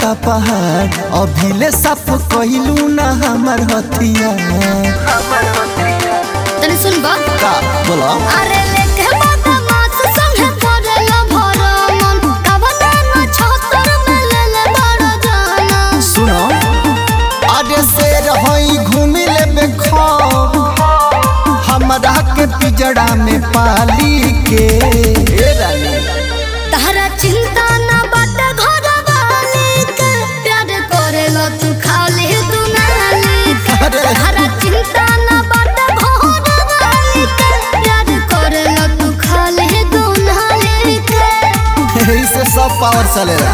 का पहाड़ अभिले साफ कइलू ना हमर हथिया तने सुन बा का बोला अरे लेके बदमाश संगे करेला भरमन कवना न छतर में ले ले बड़ जाना सुनो आगे से रही घूमी ले हमरा के पिजड़ा में पाली के ए रानी तहरा चिंता न बट घर वाली के प्यार करेला तू खाली तू नाली के अरे। तहरा चिंता न बट घर वाली के प्यार करेला तू खाली तू नाली के इससे सब पावर चलेला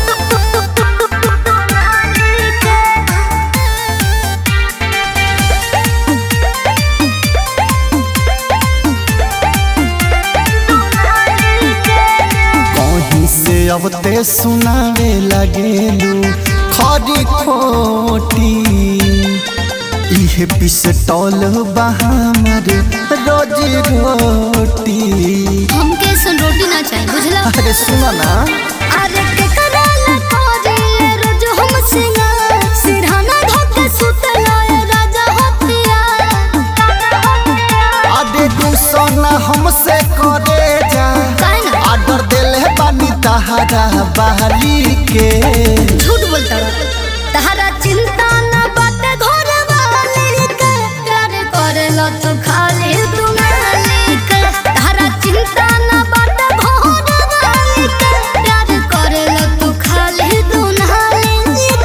कहीं से अब ते सुनावे लगेलू खरी खोटी इहे पिस्टल बहामर रोजी रोटी हमके सुन रोटी ना चाहिए बुझला अरे सुनो ना अरे के कराला कोरी रोज हम सिंगार सिरहाना ढके सुतला ए राजा हतिया आदे गुस्सा ना हमसे करे जा काहे ना आर्डर देले बानी तहारा बहाली के झूठ बोलता रहा तहरा चिंता न बाटे घर वाली के प्यार करेला तो खाली तू मालिक तहरा चिंता न बाटे घर वाली के प्यार करेला तू खाली तू मालिक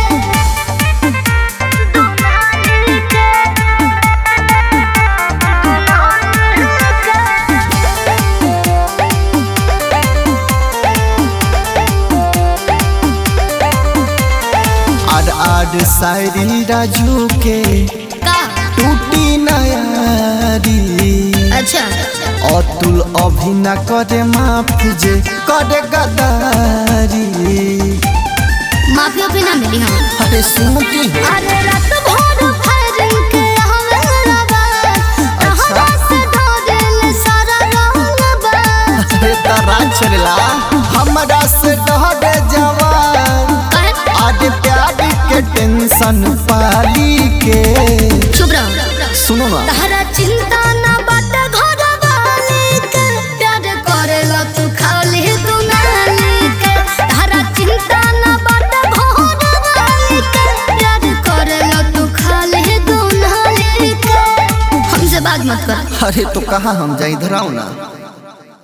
आर आर शायरी राजू के का टूटी नयारी अच्छा अतुल अभी न करे माफ जे करे गदारी माफिया पे ना मिली हम अरे सुन की हो अरे रात भर फायरिंग के हमें रवा अच्छा। से डरेल सारा रंगबा अरे तराज चलेला हमरा से डरे जवान आज प्यार के टेंशन पाली के चुप रहो सुनो ना तहरा चिंता ना बाट घर वाली के प्यार करेला तू खाली तू नाली के तहरा चिंता ना बाट घर वाली के प्यार करेला तू खाली तू नाली के हमसे बात मत कर अरे तो कहाँ हम जाए इधर आओ ना